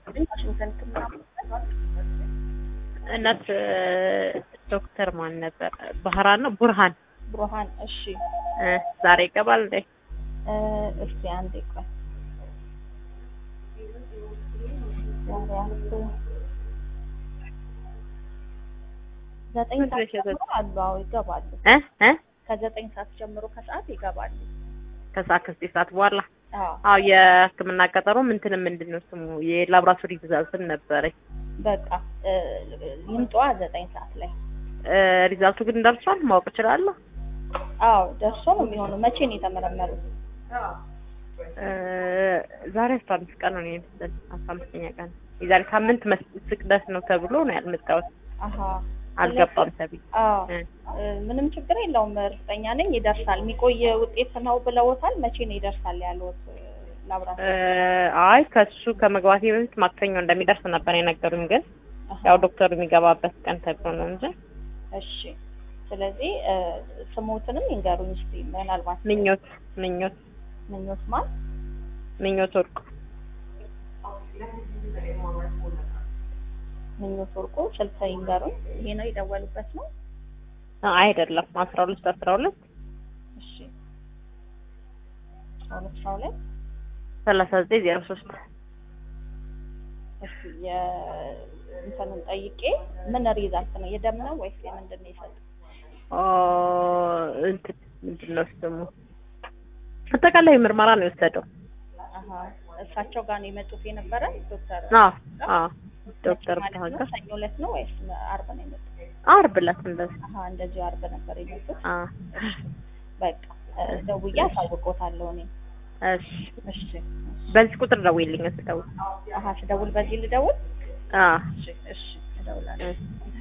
ይስጥልኝ። ዋሽንግተን ሕክምና እናት ዶክተር ማን ነበር? ባህራን ነው ቡርሃን ብሩሃን። እሺ እ ዛሬ ይገባል እንዴ? እ እስቲ አንዴ ቆይ ዛሬ አርብ ዘጠኝ ምንድን ነው ሰዓት ጀምሮ አሉ። አዎ ይገባሉ። እ እ ከዘጠኝ ሰዓት ጀምሮ ከሰዓት ይገባሉ። ከሰዓት ከዘጠኝ ሰዓት በኋላ አዎ አዎ የህክምና ቀጠሮ ምንትን ምንድን ነው ስሙ የላብራቶሪ ትእዛዝም ነበረኝ በቃ እ ይምጧ ዘጠኝ ሰዓት ላይ። እ ሪዛልቱ ግን ደርሷል ማወቅ እችላለሁ አዎ ደርሶ ነው የሚሆነው። መቼ ነው የተመረመሩት? እ ዛሬ አስራ አምስት ቀን ነው የመሰለኝ አስራ አምስተኛ ቀን የዛሬ ሳምንት መስ ስቅደት ነው ተብሎ ነው ያልመጣሁት አሀ አልገባም ተብዬ አዎ እ እ ምንም ችግር የለውም። እርግጠኛ ነኝ ይደርሳል። የሚቆይ ውጤት ነው ብለውታል። መቼ ነው ይደርሳል ያሉት ላብራቶሪ? እ አይ ከሱ ከመግባቴ በፊት ማክሰኞ እንደሚደርስ ነበር የነገሩኝ ግን አሀ፣ ያው ዶክተሩ የሚገባበት ቀን ተብሎ ነው እንጂ እሺ። ስለዚህ እ ስሞትንም ይንገሩኝ እስቲ ምናልባት ምኞት ምኞት ምኞት ማን ምኞት ወርቁ ምኞት ወርቁ ስልክ ይንገሩኝ። ይሄ ነው የደወሉበት ነው? አ- አይደለም አስራ ሁለት አስራ ሁለት እሺ አስራ ሁለት አስራ ሁለት ሰላሳ ዘጠኝ ዜሮ ሶስት እስቲ የእንትኑን ጠይቄ ምን ሪዛልት ነው የደም ነው ወይስ የምንድን ነው የሰጡት? እንትን ምንድን ነው ስሙ አጠቃላይ ምርመራ ነው የወሰደው አሀ እሳቸው ጋር ነው የመጡት የነበረ ዶክተር አዎ አዎ ዶክተር ማለት ነው? ብርሃን ሰኞ ዕለት ነው ወይስ አርብ ነው የመጡት? አርብ ዕለት እንደዚህ አሀ እንደዚሁ አርብ ነበር የመጡት። አ በቃ እ ደውዬ አሳውቆታለሁ እኔ። እሺ እሺ በዚህ ቁጥር ደውይልኝ ስደውል አሀ ስደውል በዚህ ልደውል? አ እሺ እሺ እደውላለሁ። እሺ